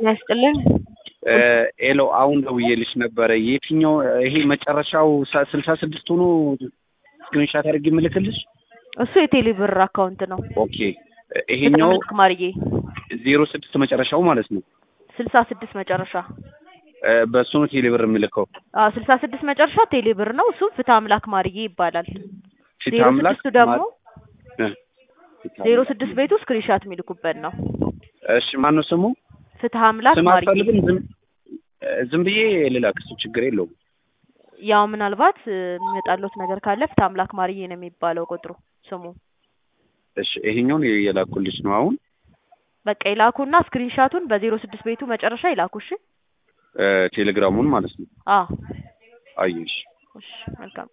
ያስጥልን ኤሎ አሁን ደውዬልሽ ነበረ። የትኛው ይሄ መጨረሻው ስልሳ ስድስት ሆኖ ስክሪንሻት አድርጌ የምልክልሽ? እሱ የቴሌ ብር አካውንት ነው። ኦኬ ይሄኛው ማርዬ ዜሮ ስድስት መጨረሻው ማለት ነው። ስልሳ ስድስት መጨረሻ በእሱ ነው ቴሌ ብር የምልከው። አዎ ስልሳ ስድስት መጨረሻ ቴሌ ብር ነው። እሱም ፍትህ አምላክ ማርዬ ይባላል። ፊት ዜሮ አምላክ ስድስቱ ደግሞ እ ዜሮ ስድስት ቤቱ ስክሪንሻት የሚልኩበት ነው። እሺ ማን ነው ስሙ? ፍትህ አምላክ ስም ማርዬ አትፈልግም? ዝም ዝም ብዬ ልላክ፣ እሱ ችግር የለውም። ያው ምናልባት እ፣ የሚመጣለት ነገር ካለ ፍትህ አምላክ ማርዬ ነው የሚባለው ቁጥሩ ስሙ። እሺ ይሄኛውን የላኩልሽ ነው አሁን በቃ ይላኩና ስክሪንሻቱን በዜሮ ስድስት ቤቱ መጨረሻ ይላኩ። እሺ እ፣ ቴሌግራሙን ማለት ነው። አዎ አየሽ እሺ መልካም